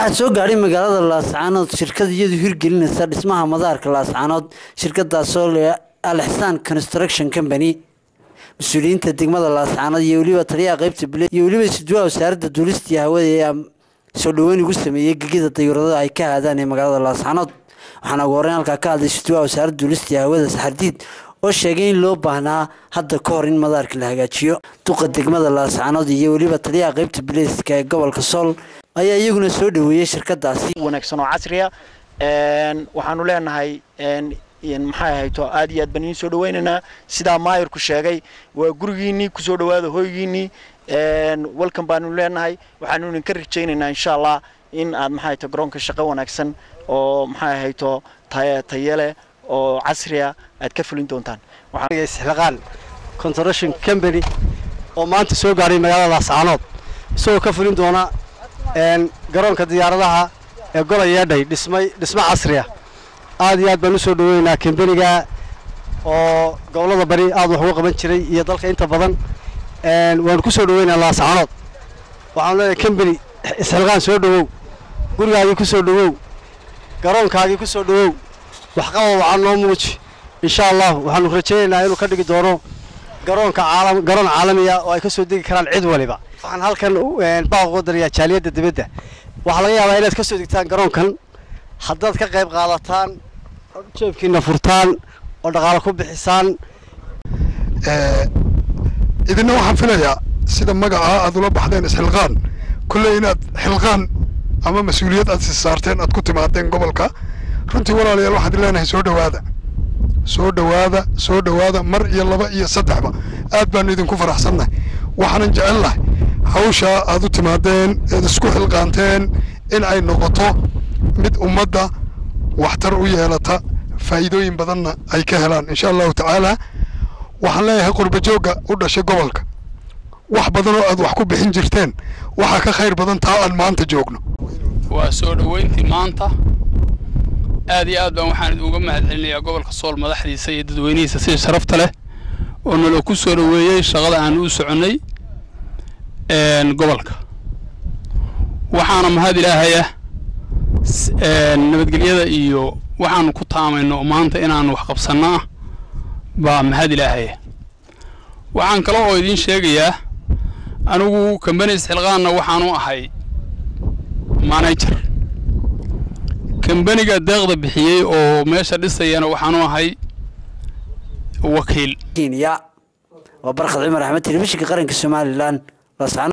waxaa soo gaadhay magaalada laascaanood shirkad iyadu hirgelinaysa dhismaha madaarka laascaanood shirkadaasoo le alixsaan construction company mas-uuliyiinta degmada laascaanood iyo weliba taliyaha qeybta bule iyo weliba isduwaha wasaaradda duulistii hawada ee soo dhaweyn ugu sameeyey gegida dayuurada ay ka aadaan ee magaalada laascaanood waxaana ugu horeyn halkaa ka hadlay isduwaha wasaaradda duulistii hawada saxardiid oo sheegay in loo baahnaa hadda ka hor in madaarka la hagaajiyo duqa degmada laascaanood iyo weliba taliyaha qeybta bileyska ee gobolka sool ayaa iyaguna soo dhaweeyey shirkadaasi wanaagsan oo casriya waxaanu leenahay maxay ahayto aad iyo aad baan idiin soo dhawaynaynaa sidaa maayirku sheegay waa gurigiinnii kusoo dhawaada hoygiinnii walkan baanu leenahay waxaanu idinka rajaynaynaa insha allah in aad maxay ahayto garoonka shaqo wanaagsan oo maxay ahayto tayale oo casriya aad ka fulin doontaan isxilaqaan construction company oo maanta soo gaadhay magaalada laascaanood isagoo ka fulin doona garoonka diyaaradaha ee gola yeedhay dhismay dhismo casriya aad iyo aad baan u soo dhaweynaynaa kambeniga oo gobollada bari aad wax uga qaban jiray iyo dalka inta badan waanu ku soo dhaweynaa laascaanood waxaanu leedahay kambeni isxilqaan soo dhawow gurigaagii ku soo dhawow garoonkaagii ku soo dhawow waxqabad waxaa noo muuji insha allah waxaanu rajaynaynaa inuu ka dhigi doono garoonka caalam garoon caalamiya oo ay ka soo degi karaan cid waliba waxaan halkan baaq uga darayaa jaaliyadda dibadda waxaa laga yaabaa inaad ka soo degtaan garoonkan haddaad ka qayb qaadataan jeebkiina furtaan oo dhaqaalo ku bixisaan idinna waxaan filayaa sida magacaa aad ula baxdeen isxilqaan kulley inaad xilqaan ama mas-uuliyad aad si saarteen aad ku timaadeen gobolka runtii walaalayaal waxaad leenahay soo dhowaada soo dhowaada soo dhowaada mar iyo laba iyo saddexba aad baanu idinku faraxsannahay waxaanan jecelnahay hawshaa aad u timaadeen eed isku xilqaanteen in ay noqoto mid ummadda waxtar u yeelata faa'iidooyin badanna ay ka helaan insha allahu tacaala waxaan leeyahay qurbajoogga u dhashay gobolka wax badan oo aad wax ku bixin jirteen waxaa ka khayr badan taa aan maanta joogno waa soo dhoweyntii maanta aad iyo aad baan waxaan uga mahad celinayaa gobolka sool madaxdiisa iyo dadweynihiisa sida sharafta leh oo nala ku soo dhoweeyey shaqada aan u soconnay gobolka waxaana mahad ilaahaya nabadgelyada iyo waxaanu ku taamayno maanta inaanu wax qabsanno ah baa mahad ilaahaya waxaan kale oo idiin sheegayaa anigu kambani isxilqaanna waxaanu ahay manajer kambaniga deeqda bixiyey oo meesha dhisayana waxaanu ahay wakiil kenya waa barkhad cumar axmed telefishinka qaranka somalilan